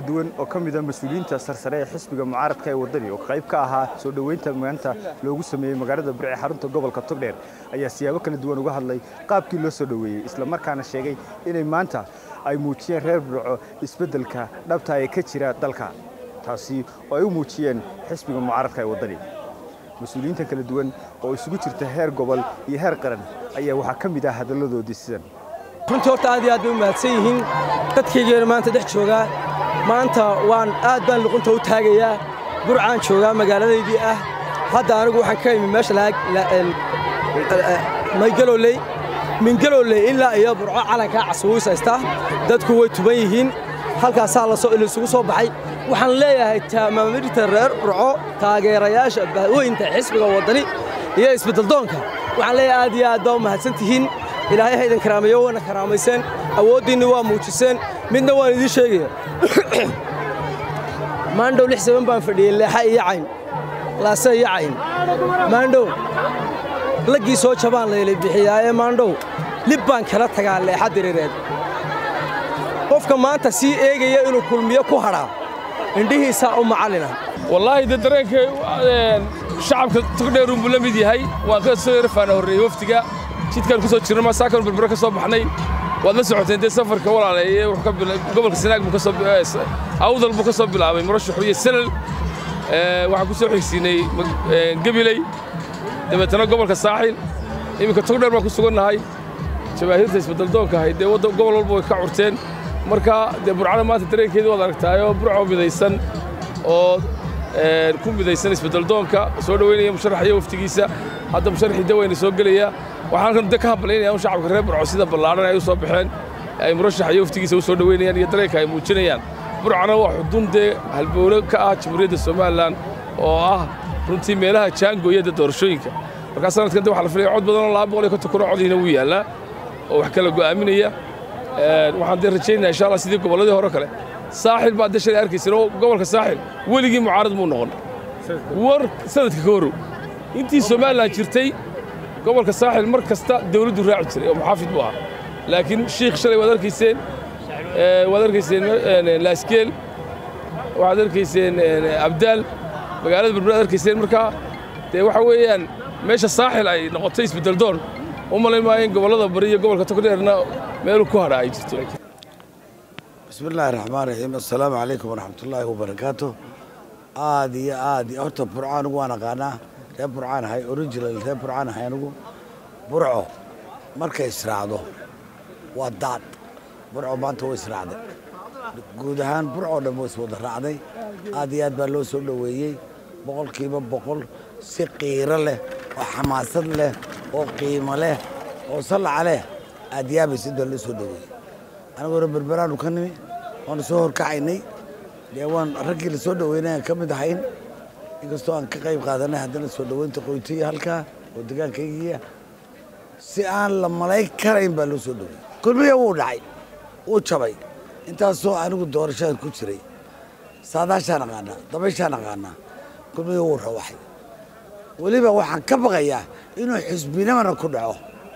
duwan oo ka mida mas-uuliyiinta sarsare ee xisbiga mucaaradka ee waddani oo qayb ka ahaa soo dhoweynta maanta loogu sameeyey magaalada burce xarunta gobolka togdheer ayaa siyaabo kala duwan uga hadlay qaabkii loo soo dhoweeyey islamarkaana sheegay inay maanta ay muujiyeen reer burco isbeddelka dhabta ee ka jira dalka taasi oo ay u muujiyeen xisbiga mucaaradka ee waddani mas-uuliyiinta kala duwan oo isugu jirta heer gobol iyo heer qaran ayaa waxaa ka mid ah hadalladoodii sidan runtii horta aad iyo aad bay u mahadsan yihiin dadkaygeena maanta dhex joogaa maanta waan aad baan luqunta u taagayaa burcaan joogaa magaaladaydii ah hadda anigu waxaan ka imi meesha maygaloley mingaloley ilaa iyo burco calankaa casawuus haysta dadku way tuban yihiin halkaasaa laysugu soo baxay waxaan leeyahay maamulita reer burco taageerayaasha bahweynta xisbiga waddani iyo isbeddeldoonka waxaan leeyahay aad iyo aad baa u mahadsan tihiin ilaahay haydan karaameeyo waana karaamayseen awooddiinni waa muujiseen midna waan idiin sheegaya maandhow lix saban baan fadhiyey leexa iyo cayn laase iyo cayn maandhow laggii soo jabaan laylay bixiyaaye maandhow lib baan kala tagaa leexa diriireed qofka maanta sii eegaya inuu kulmiyo ku hadhaa indhihiisaa u macallina wallaahi dee dareenkay shacabka togdheerun buu la mid yahay waan ka soo yarfaana horreeyey waftiga jidkaan ku soo jirna masaakan berbere ka soo baxnay waad la socoteen dee safarka walaaleeye gobolka sanaag buu ka soo awdal buu ka soo bilaabay murashaxu iyo salal waxaan ku soo xigsiinay gebiley dabeetana gobolka saaxil iminka togdheer baan ku sugannahay jabaahiirta isbeddeldoonka ahayd dee gobol walba way ka curteen marka dee burcada maanta dareenkeedii waad aragtaayoo burco midaysan oo ku midaysan isbeddeldoonka soo dhoweynaya musharax iyo waftigiisa hadda musharaxii daweyna soo gelaya waxaan halkan de ka hambalaynayaa un shacabka reer burco sida ballaadhan ay u soo baxeen ay murashax iyo waftigiisa u soo dhoweynayaan iyo dareenka ay muujinayaan burcana waa xudun dee halbowle ka ah jamhuuriyadda somalilan oo ah runtii meelaha jaangooyada doorashooyinka markaa sanadkan de waxa la filaya cod badan oo laba boqol iyo konton kun oo codiina wuu yaallaa oo wax kala go'aaminaya waxaan dee rajaynaya insha allah sidii gobolladii hore kale saaxil baa dee shalay arkaysan oo gobolka saaxil weligii mucaarad muu noqon war sanadka ka horrow intii somalilan jirtay gobolka saaxil mar kasta dawladdu raaci jiray oo muxaafid buu ahaa laakiin shiikh shalay waad arkayseen waad arkayseen laaskeel waxaad arkayseen abdaal magaalada berbera ad arkayseen markaa dee waxa weeyaan meesha saaxil ay noqotay isbeddeldoon u malayn maayo in gobollada bari iyo gobolka togdheerna meelu ku hadha ay jirto bismi illaahi raxmaan raxiim assalaamu calaykum waraxmatullaahi wabarakaatu aad iyo aad horta burco anigu waan aqaanaa reer burcaan ahay original reer burcaan ahay anigu burco markay israacdo waa daad burco maanta way israacday guud ahaan burcoo dhan way iswada raacday aad iyo aad baa loo soo dhoweeyey boqolkiiba boqol si qiiro leh oo xamaasad leh oo qiimo leh oo sallaca leh aad yaabaysid baa loo soo dhoweeyey anigoo berberaanu ka nimi waanu soo horkacaynay dee waan raggii la soo dhoweynayaan ka mid ahayn inkastoo aan ka qayb qaadanay haddana soo dhoweynta qoytiya halkaa oo degaankaygiiya si aan la malayn karayn baa loo soo dhoweeyey kulmiya wuu dhacay wuu jabay intaasoo anigu doorashadan ku jiray saadaashaan aqaanaa dabayshaan aqaanaa kulmiya wuu rawaxay weliba waxaan ka baqayaa inuu xisbinimana ku dhaco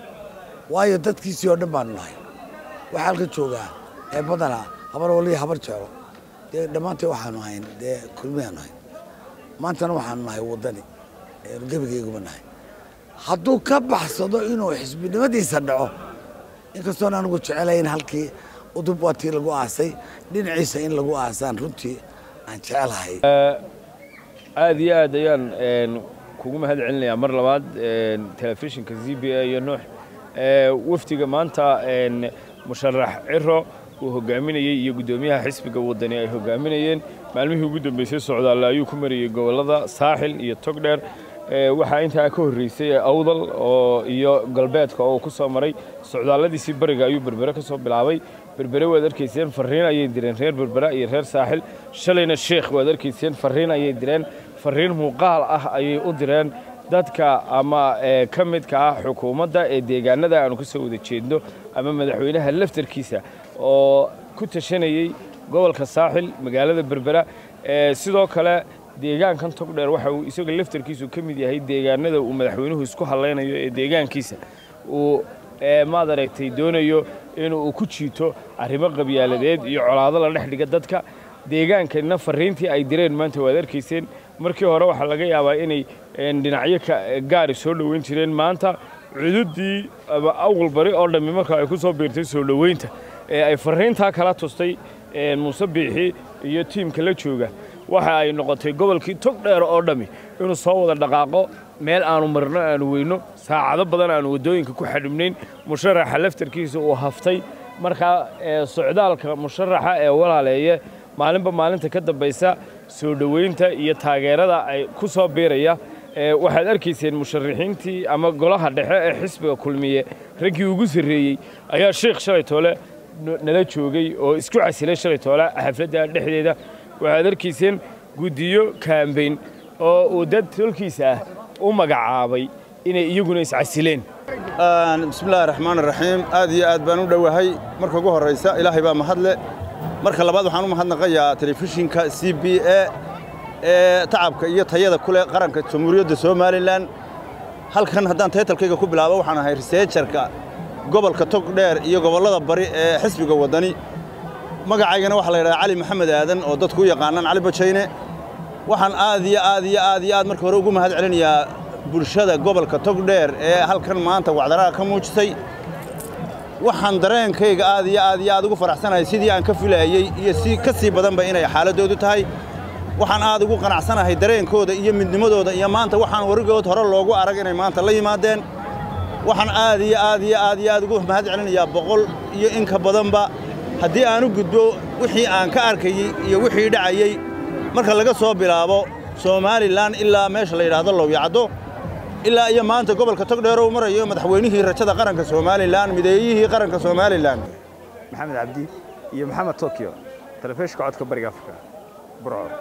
waayo dadkiisii oo dhan baanu nahay waxaa halka joogaa ee badanaa habar waliya habar jeclo dee dhammaantay waxaanu ahayn dee kulmiyaanu ahayn maantana waxaanu nahay waddani eenu gebigayguma nahay hadduu ka baxsado inuu xisbinimadiisa dhaco inkastoon anigu jecelayn halkii udub waa tii lagu aasay dhinaciisa in lagu aasaan runtii aan jecelahay aad iyo aad ayaan kugu mahad celinayaa mar labaad telefishinka z b a iyo nuux wafdiga maanta musharax ciro uu hogaaminayey iyo guddoomiyaha xisbiga waddani ay hogaaminayeen maalmihii ugu dambeysay socdaalle ayuu ku marayey gobollada saaxil iyo togdheer waxaa intaa ka horreysay awdal oo iyo galbeedka oo ku soo maray socdaalladiisii bariga ayuu berbere ka soo bilaabay berbere waad arkayseen farriin ayay direen reer berbera iyo reer saaxil shalayna sheekh waad arkayseen farriin ayay direen farriin muuqaal ah ayay u direen dadka ama ka midka ah xukuumadda ee deegaanada aanu ka soo wada jeedno ama madaxweynaha laftarkiisa oo ku tashanayey gobolka saaxil magaalada berbera sidoo kale deegaankan togdheer waxa uu isaga laftarkiisu ka mid yahay deegaanada uu madaxweynuhu isku hallaynayo ee deegaankiisa uu maad aragtay doonayo inuu ku jiito arrimo qabyaaladeed iyo colaado la dhex dhiga dadka deegaankana fariintii ay direen maanta waad arkayseen markii hore waxaa laga yaabaa inay dhinacyo gaari soo dhoweyn jireen maanta cududii awal bari oo dhammi marka ay ku soo biirtay soo dhoweynta ee ay fariintaa kala tustay muuse biixi iyo tiimka la jooga waxa ay noqotay gobolkii tog dheer oo dhammi inuu soo wada dhaqaaqo meel aanu marno aanu weyno saacado badan aanu waddooyinka ku xadhibnayn musharaxa laftarkiisa uu haftay markaa socdaalka musharaxa ee walaaleeye maalinba maalinta ka dambaysa soo dhoweynta iyo taageerada ay ku soo biiraya waxaad arkayseen musharaxiintii ama golaha dhexe ee xisbiga kulmiye raggii ugu sarreeyey ayaa sheikh shalay toole nala joogay oo isku casilay shalay toole xafladda dhexdeeda waxaad arkayseen guddiyo kaambeyn oo uu dad tolkiisa ah u magacaabay inay iyaguna iscasileen bismillahi raxmaan raxiim aad iyo aad baan u dhowahay marka ugu horraysa ilaahay baa mahadle marka labaad waxaan u mahadnaqayaa telefishinka c b a ee tacabka iyo tayada ku leh qaranka jamhuuriyadda somalilan halkan haddaan taytalkayga ku bilaabo waxaan ahay riseejarka gobolka togdheer iyo gobollada bari ee xisbiga waddani magacaygana waxaa la yidhahdaa cali maxamed aadan oo dadku u yaqaanaan cali bajayne waxaan aad iyo aad iyo aad iyo aad marka hore ugu mahad celinayaa bulshada gobolka togdheer ee halkan maanta wacdaraha ka muujisay waxaan dareenkayga aad iyo aad iyo aad ugu faraxsanahay sidii aan ka filaayey iyo si ka sii badanba inay xaaladdoodu tahay waxaan aad ugu qanacsanahay dareenkooda iyo midnimadooda iyo maanta waxaan warigood hore loogu arag inay maanta la yimaadeen waxaan aad iyo aad iyo aad iyo aad ugu mahad celinayaa boqol iyo inka badanba haddii aan u gudbo wixii aan ka arkayey iyo wixii dhacayey marka laga soo bilaabo somalilan ilaa meesha la yidhaahdo lowyacaddo ilaa iyo maanta gobolka togdheer uu marayo madaxweynihii rajada qaranka somalilan mideeyihii qaranka somalilan maxamed cabdi iyo maxamed tokyo telefishinka codka bariga afrika burco